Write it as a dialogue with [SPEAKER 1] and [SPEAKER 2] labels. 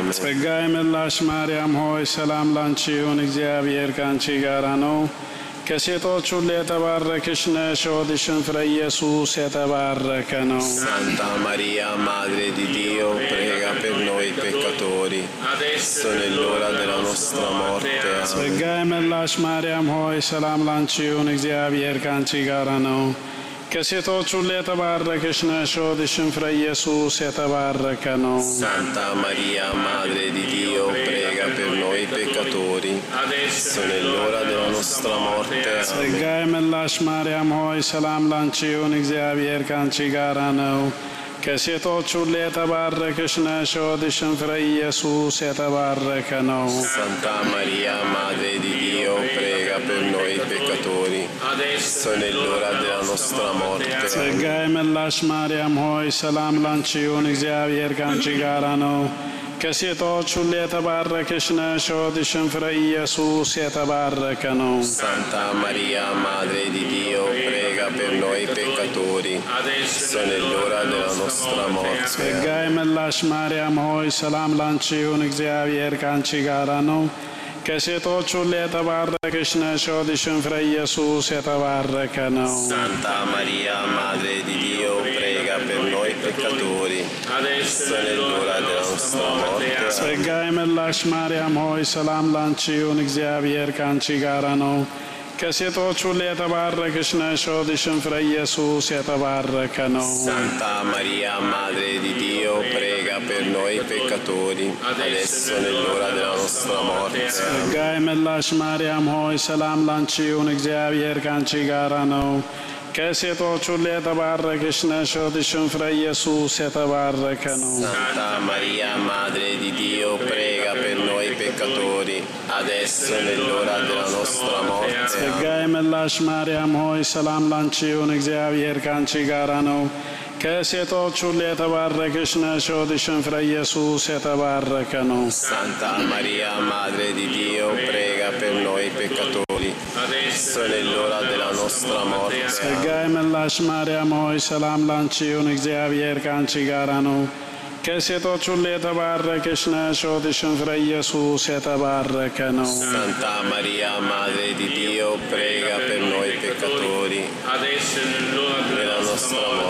[SPEAKER 1] አሜን።
[SPEAKER 2] ጸጋ የመላሽ ማርያም ሆይ ሰላም ላንቺ ይሁን፣ እግዚአብሔር ከአንቺ ጋራ ነው። ከሴቶች ሁሉ የተባረክሽ ነሽ፣ የሆድሽን ፍሬ ኢየሱስ የተባረከ ነው።
[SPEAKER 1] Santa Maria, Madre di Dio, prega per noi peccatori, adesso e nell'ora della nostra morte. Amen.
[SPEAKER 2] ጸጋ የመላሽ ማርያም ሆይ ሰላም ላንቺ ይሁን፣ እግዚአብሔር ከአንቺ ጋራ ነው። ከሴቶች ሁሉ የተባረክሽ ነሽ፣ የሆድሽን ፍሬ ኢየሱስ የተባረከ ነው።
[SPEAKER 1] Santa Maria, Madre di Dio, prega per noi peccatori, adesso e nell'ora della nostra morte. Amen.
[SPEAKER 2] ጸጋ የመላሽ ማርያም ሆይ ሰላም ላንቺ ይሁን፣ እግዚአብሔር ከአንቺ ጋራ ነው። ከሴቶች ሁሉ የተባረክሽ ነሽ፣ የሆድሽን ፍሬ ኢየሱስ የተባረከ ነው።
[SPEAKER 1] Santa Maria, Madre di Dio, prega per noi peccatori, adesso e nell'ora della nostra morte. Amen.
[SPEAKER 2] ጸጋ የመላሽ ማርያም ሆይ ሰላም ላንቺ ይሁን፣ እግዚአብሔር ከአንቺ ጋራ ነው። ከሴቶች ሁሉ የተባረክሽ ነሽ፣ የሆድሽን ፍሬ ኢየሱስ የተባረከ ነው።
[SPEAKER 1] Santa Maria, Madre di Dio, prega per noi peccatori, adesso e nell'ora della nostra morte.
[SPEAKER 2] ጸጋ የመላሽ ማርያም ሆይ ሰላም ላንቺ ይሁን፣ እግዚአብሔር ከአንቺ ጋራ ነው። ከሴቶች ሁሉ የተባረክሽ ነሽ፣ የሆድሽን ፍሬ ኢየሱስ የተባረከ ነው።
[SPEAKER 1] Santa Maria, Madre di Dio, prega per noi peccatori, adesso e nell'ora della nostra morte. Amen.
[SPEAKER 2] ጸጋ የመላሽ ማርያም ሆይ ሰላም ላንቺ ይሁን፣ እግዚአብሔር ከአንቺ ጋራ ነው። ከሴቶች ሁሉ የተባረክሽ ነሽ፣ የሆድሽን ፍሬ ኢየሱስ የተባረከ ነው።
[SPEAKER 1] Santa Maria, Madre di Dio, prega per noi peccatori, adesso e nell'ora della nostra morte. Amen.
[SPEAKER 2] ጸጋ የመላሽ ማርያም ሆይ ሰላም ላንቺ ይሁን፣ እግዚአብሔር ከአንቺ ጋራ ነው። ከሴቶች ሁሉ የተባረክሽ ነሽ፣ የሆድሽን ፍሬ ኢየሱስ የተባረከ ነው።
[SPEAKER 1] Santa Maria, Madre di Dio, prega per noi peccatori, adesso e nell'ora della nostra morte.
[SPEAKER 2] ጸጋ
[SPEAKER 1] Amen.
[SPEAKER 2] የመላሽ ማርያም ሆይ ሰላም ላንቺ ይሁን፣ እግዚአብሔር ከአንቺ ጋራ ነው። ከሴቶች ሁሉ የተባረክሽ ነሽ፣ የሆድሽን ፍሬ ኢየሱስ የተባረከ ነው።
[SPEAKER 1] Santa Maria, Madre di Dio, prega per noi peccatori, adesso e nell'ora della nostra morte.
[SPEAKER 2] ጸጋ የመላሽ ማርያም ሆይ ሰላም ላንቺ ይሁን፣ እግዚአብሔር ከአንቺ ጋራ ነው። ከሴቶች ሁሉ የተባረክሽ ነሽ፣ የሆድሽን ፍሬ ኢየሱስ የተባረከ ነው።
[SPEAKER 1] Santa Maria, Madre di Dio, prega